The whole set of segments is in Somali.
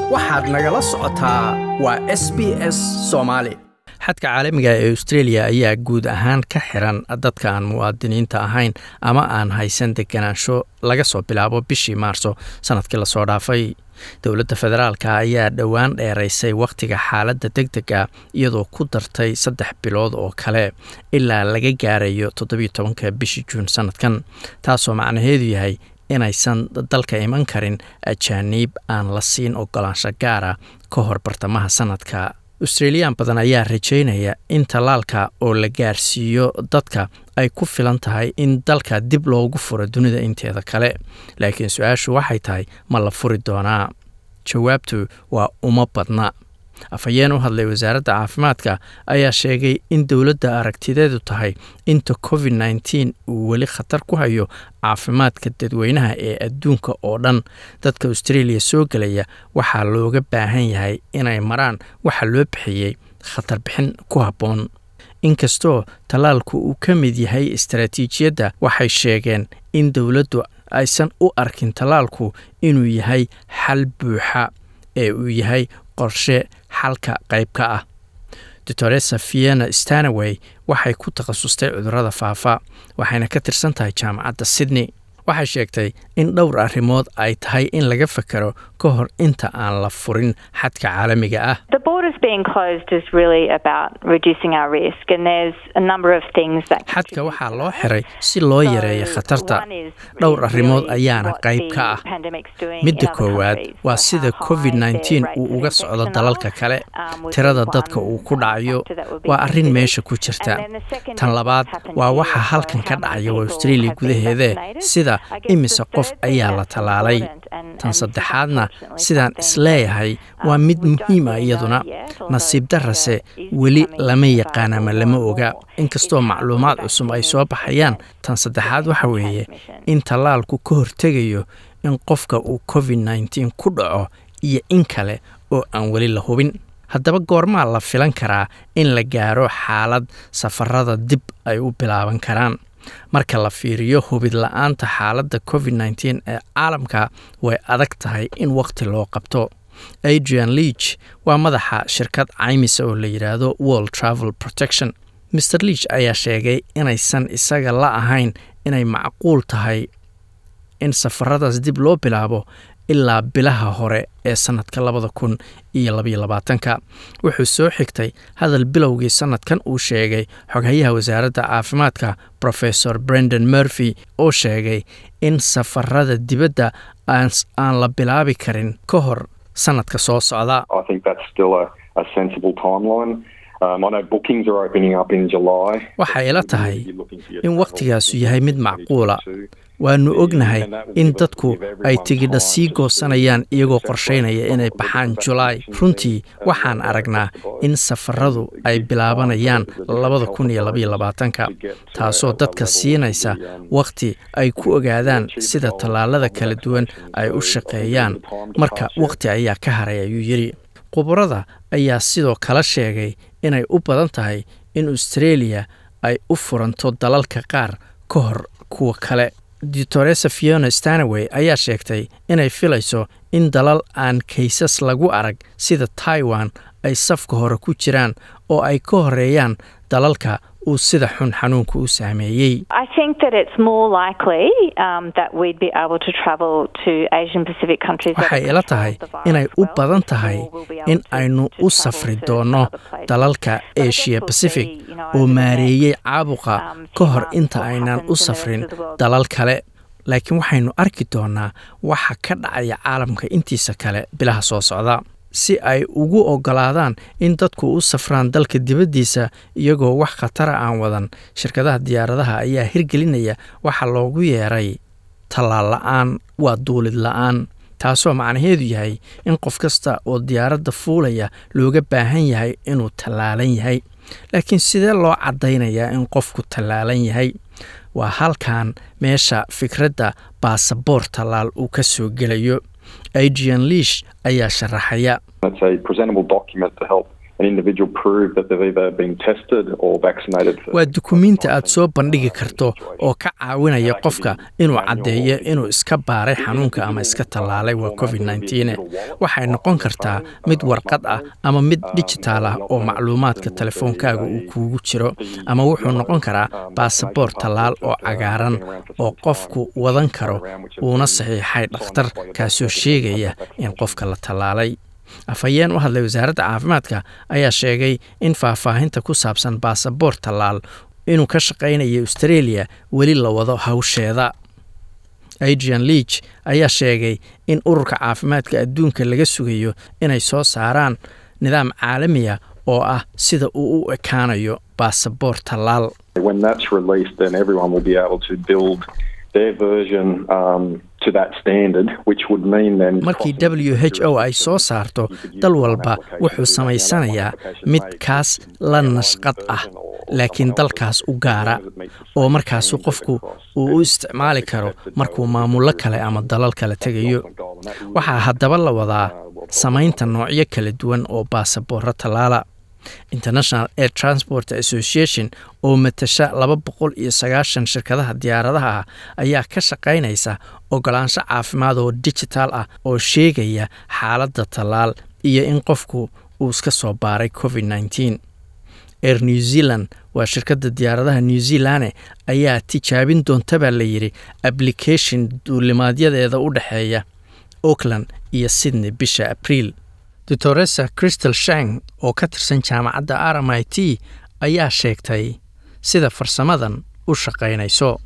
waxaad nagala socotaa waa s b s soomaali xadka caalamiga ee australia ayaa guud ahaan ka xiran dadka aan muwaadiniinta ahayn ama aan haysan deganaansho laga soo bilaabo bishii maarso sanadkii lasoo dhaafay dowladda federaalka ayaa dhowaan dheeraysay wakhtiga xaaladda deg dega iyadoo ku dartay saddex bilood oo kale ilaa laga gaarayo toddobiyo tobanka bishii juun sanadkan taasoo macnaheedu yahay inaysan dalka iman karin ajaaniib aan la siin ogolaansho gaara ka hor bartamaha sanadka australiyaan badan ayaa rajaynaya in tallaalka oo la gaarsiiyo dadka ay ku filan tahay in dalka dib loogu furo dunida inteeda kale laakiin su-aashu waxay tahay ma la furi doonaa jawaabtu waa uma badna afhayeen u hadlay wasaaradda caafimaadka ayaa sheegay in dowladda aragtideedu tahay inta covid nneteen uu weli khatar ku hayo caafimaadka dadweynaha ee adduunka oo dhan dadka australia soo gelaya waxaa looga baahan yahay inay maraan waxa loo bixiyey khatar bixin ku habboon inkastoo tallaalku uu ka mid yahay istaraatiijiyadda waxay sheegeen in dowladdu aysan u arkin tallaalku inuu yahay xal buuxa ee uu yahay qorshe xalka qayb ka ah doctoresa vienna stanaway waxay ku takhasustay cudurrada faafa waxayna ka tirsan tahay jaamacadda sydney waxay sheegtay in dhowr arrimood ay tahay in laga fakero ka hor inta aan la furin xadka caalamiga ah xadka waxaa loo xiray si loo yareeyo khatarta dhowr arrimood ayaana qayb ka ah midda koowaad waa sida covid nneteen uu uga socdo dalalka kale tirada dadka uu ku dhacayo waa arrin meesha ku jirta tan labaad waa waxa halkan ka dhacaya waa australia gudaheede sida imise qof ayaa la tallaalay tan saddexaadna sidaan isleeyahay waa mid muhiim ah iyaduna nasiib darase weli lama yaqaan ama lama oga inkastoo macluumaad cusub ay soo baxayaan tan saddexaad waxa weeye in tallaalku ka hortegayo in qofka uu covid nneteen ku dhaco iyo in kale oo aan weli la hubin haddaba goormaa la filan karaa in la gaaro xaalad safarada dib ay u bilaaban karaan marka la fiiriyo hubid la-aanta xaaladda covid nneteen ee caalamka way adag tahay in wakhti loo qabto adrian leach waa madaxa shirkad caymisa oo la yidhaahdo world travel protection mer leach ayaa sheegay inaysan isaga la ahayn inay macquul tahay in safaradaas dib loo bilaabo ilaa bilaha hore ee sanadka labada kun iyo labaiyo labaatanka wuxuu soo xigtay hadal bilowgii sanadkan uu sheegay xoghayaha wasaaradda caafimaadka profesor brendan murphy oo sheegay in safarada dibadda aan la bilaabi karin ka hor sanadka soo socda waxay ila tahay in wakhtigaasu yahay mid macquula waanu ognahay in dadku ay tigidha sii goosanayaan iyagoo qorshaynaya inay baxaan julaay runtii waxaan aragnaa in safaradu ay bilaabanayaan labada kun iyo labaiyo labaatanka taasoo dadka siinaysa wakhti ay ku ogaadaan sida tallaalada kala duwan ay u shaqeeyaan marka wakhti ayaa ka haray ayuu yidhi khubarada ayaa sidoo kale sheegay inay u badan tahay in australia ay u furanto dalalka qaar ka hor kuwa kale doctoresa fiona stanaway ayaa sheegtay inay filayso in dalal aan kaysas lagu arag sida taiwan ay safka hore ku jiraan oo ay ka horeeyaan dalalka uu sida xun xanuunka u saameeyey waxay ila tahay inay u badan tahay in aynu u safri doonno dalalka asia pacific oo maareeyey caabuqa ka hor inta aynaan u safrin dalal kale laakiin waxaynu arki doonnaa waxa ka dhacaya caalamka intiisa kale bilaha soo socda si ay ugu oggolaadaan in dadku u safraan dalka dibaddiisa iyagoo wax khatara aan wadan shirkadaha diyaaradaha ayaa hirgelinaya waxa loogu yeeray tallaal la-aan waa duulid la-aan taasoo macnaheedu yahay in qof kasta oo diyaaradda fuulaya looga baahan yahay inuu tallaalan yahay laakiin sidee loo caddaynayaa in qofku tallaalan yahay waa halkan meesha fikradda baasaboor tallaal uu ka soo gelayo adrian liish ayaa sharaxaya waa dukumiinti aad soo bandhigi karto oo ka caawinaya qofka inuu caddeeyo inuu iska baaray xanuunka ama iska tallaalay waa covid nneteen waxay noqon kartaa mid warqad ah ama mid dijitaal ah oo macluumaadka telefoonkaaga uu kuugu jiro ama wuxuu noqon karaa baasaboor tallaal oo cagaaran oo qofku wadan karo uuna saxiixay dhakhtar kaasoo sheegaya in qofka la tallaalay afhayeen u hadlay wasaaradda caafimaadka ayaa sheegay in faahfaahinta ku saabsan baasaboor tallaal inuu ka shaqaynayo australia weli la wado hawsheeda adrian leach ayaa sheegay in ururka caafimaadka adduunka laga sugayo inay soo saaraan nidaam caalamiya oo ah sida uu u ekaanayo baasaboor tallaal markii w h o ay soo saarto dal walba wuxuu samaysanayaa mid kaas la nashqad ah laakiin dalkaas u gaara oo markaasu qofku uu u isticmaali karo markuu maamullo kale ama dalal kale tegayo waxaa haddaba la wadaa samaynta noocyo kala duwan oo baasaboorro tallaala international air transport association oo matasha laba boqol iyo sagaashan shirkadaha diyaaradaha ah ayaa ka shaqaynaysa ogolaansho caafimaad oo digital ah oo sheegaya xaaladda tallaal iyo in qofku uu iska soo baaray covid nneteen air new zealand waa shirkadda diyaaradaha new zealande ayaa tijaabin doonta baa layidhi application duulimaadyadeeda u dhexeeya auckland iyo sydney bisha abriil doctoresa crystal shang oo ka tirsan jaamacadda r m i t ayaa sheegtay sida farsamadan u shaqaynayso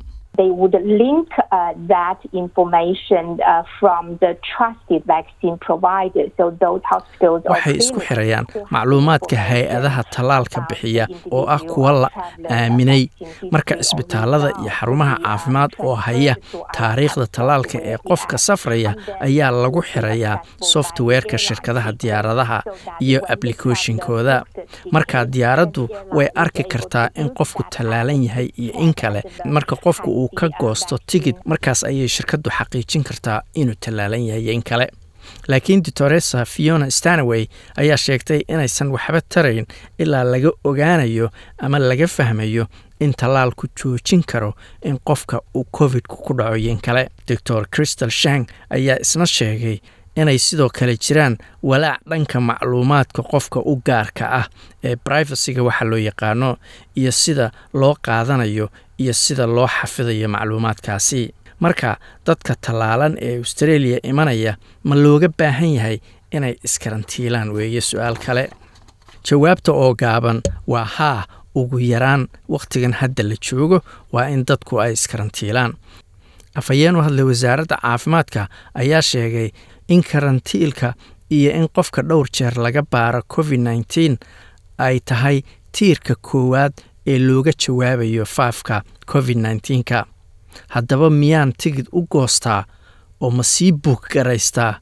waxay isku xirayaan macluumaadka hay-adaha tallaalka bixiya oo ah kuwa la aaminay marka isbitaalada iyo xarumaha caafimaad oo haya taariikhda tallaalka ee qofka safraya ayaa lagu xirayaa softwareka shirkadaha diyaaradaha iyo applicationkooda markaa diyaaraddu way arki kartaa in qofku tallaalan yahay iyo in kale marka qofku uu ka goosto tigid markaas ayay shirkaddu xaqiijin kartaa inuu tallaalan yahay iyo in kale laakiin doctoresa fiona stanaway ayaa sheegtay inaysan waxba tarayn ilaa laga ogaanayo ama laga fahmayo in tallaalku joojin karo in qofka uu covidku ku dhaco iyo in kale doctor crystal shang ayaa isna sheegay inay sidoo kale jiraan walaac dhanka macluumaadka qofka u gaarka ah ee brivacyga waxa loo yaqaano iyo sida loo qaadanayo iyo sida loo xafidayo macluumaadkaasi marka dadka tallaalan ee australia imanaya ma looga baahan yahay inay iskarantiilaan weeye su-aal kale jawaabta oo gaaban waa haa ugu yaraan wakhtigan hadda la joogo waa in dadku ay iskarantiilaan afhayeen u hadlay wasaaradda caafimaadka ayaa sheegay in karantiilka iyo in qofka dhowr jeer laga baaro covid nneteen ay tahay tiirka koowaad ee looga jawaabayo faafka covid nneteenka haddaba miyaan tigid u goostaa oo ma sii buug garaystaa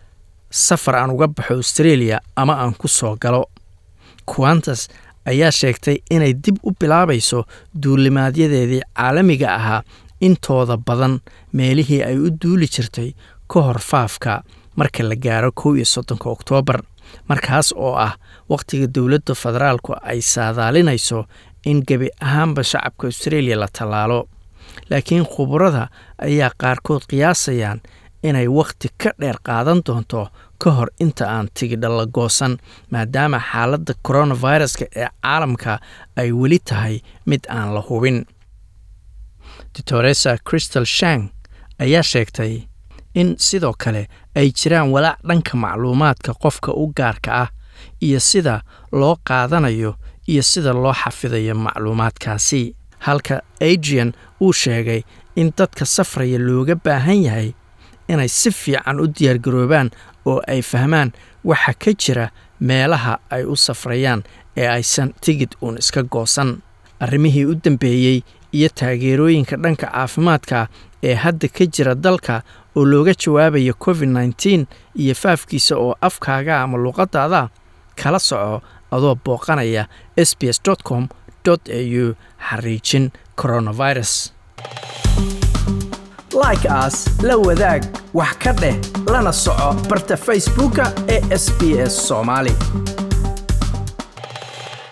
safar aan uga baxo australia ama aan ku soo galo quantas ayaa sheegtay inay dib u bilaabayso duulimaadyadeedii caalamiga ahaa intooda badan meelihii ay u duuli jirtay ka hor faafka marka la gaaro kow iyo soddonka oktoobar markaas oo ah wakhtiga dowladda federaalku ay saadaalinayso in gebi ahaanba shacabka australia la tallaalo laakiin khubarada ayaa qaarkood qiyaasayaan inay wakhti ka dheer qaadan doonto ka hor inta aan tigidha la goosan maadaama xaaladda koronaviruska ee caalamka ay weli tahay mid aan la hubin doctoresa crystal shang ayaa sheegtay in sidoo kale ay jiraan walaac dhanka macluumaadka qofka u gaarka ah iyo sida loo qaadanayo iyo sida loo xafidayo macluumaadkaasi halka adrian uu sheegay in dadka safraya looga baahan yahay inay si fiican u diyaargaroobaan oo ay fahmaan waxa ka jira meelaha ay u safrayaan ee aysan tigid uun iska goosan arrimihii u dambeeyey iyo taageerooyinka dhanka caafimaadka ee hadda ka jira dalka oo looga jawaabayo covid nneteen iyo faafkiisa oo afkaaga ama luuqadaada kala soco adoo booqanaya s b s com au xariijin coronavirus like aas la wadaag wax ka dheh lana soco barta facebooka ee sb s soomaali